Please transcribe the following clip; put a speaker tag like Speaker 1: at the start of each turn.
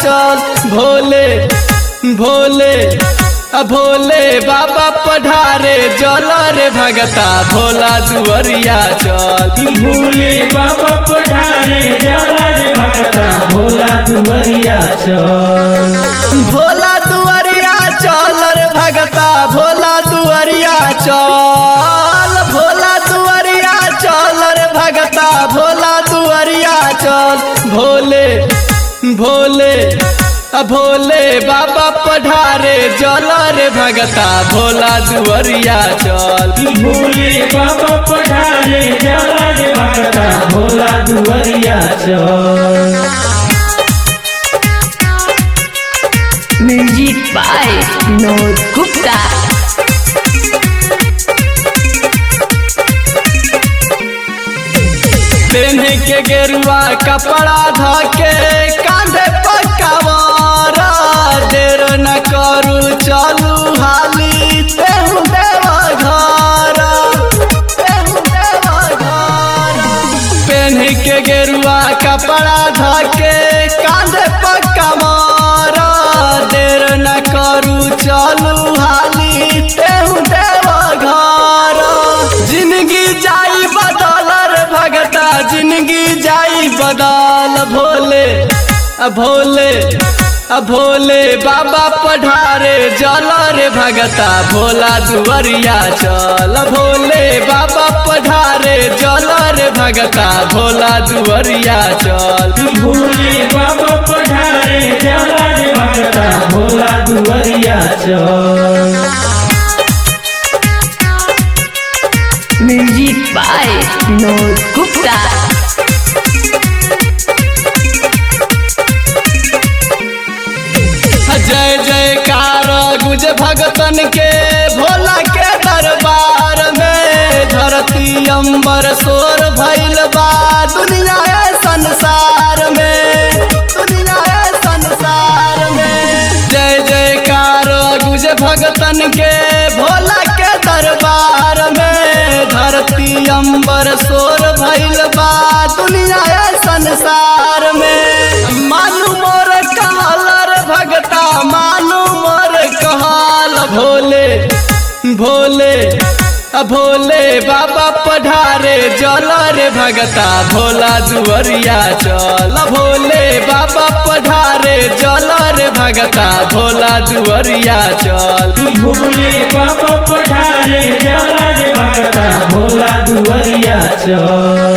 Speaker 1: चल भोले भोले आ भोले बाबा पढ़ारे जल रे भगता भोला दुवरिया चल
Speaker 2: भोले बाबा पठारे जाला रे भगता भोला दुवरिया चल
Speaker 1: भोला दुवरिया चल रे भगता भोला दुवरिया चल भोला दुवरिया चल रे भगता भोला दुवरिया चल भोले भोले आ भोले बाबा पढ़ारे जल रे भगता भोला दुवरिया चल
Speaker 2: भोले बाबा पठारे जाला रे भगता भोला दुवरिया चल
Speaker 3: Music by Vinod Gupta.
Speaker 1: पेन्ह के गेरुआ कपड़ा धके कांधे पर कवारा देर न करू चलू हाली तेहू देव घर तेहू देव घर पेन्ह के गेरुआ कपड़ा धके कांधे पर कवारा देर न करू चलू हाली तेहू देव घर जिंदगी जाई बदल रे भगता जिंदगी जाई बदल भोले आ भोले आ भोले बाबा पढ़ारे जल रे भगता भोला दुवरिया चल भोले बाबा पढ़ारे जल रे भगता भोला दुवरिया चल
Speaker 2: भोले बाबा पठारे जाला रे भगता भोला दुवरिया चल
Speaker 3: Music by Vinod Gupta.
Speaker 1: जय जयकार गुज भगतन के भोला के दरबार में धरती अंबर सोर भइल बा दुनिया है संसार में दुनिया है संसार में जय जयकार गुज भगतन के भोला के दरबार में धरती अंबर सोर भइल बा दुनिया है संसार में मालूम मोर कहल रे भगता मालूम मोर कहल भोले भोले आ भोले बाबा पढ़ारे जल रे भगता भोला दुवरिया चल भोले बाबा पढ़ारे जल रे भगता भोला दुवरिया चल
Speaker 2: भोले बाबा पठारे जाला रे भगता भोला दुवरिया चल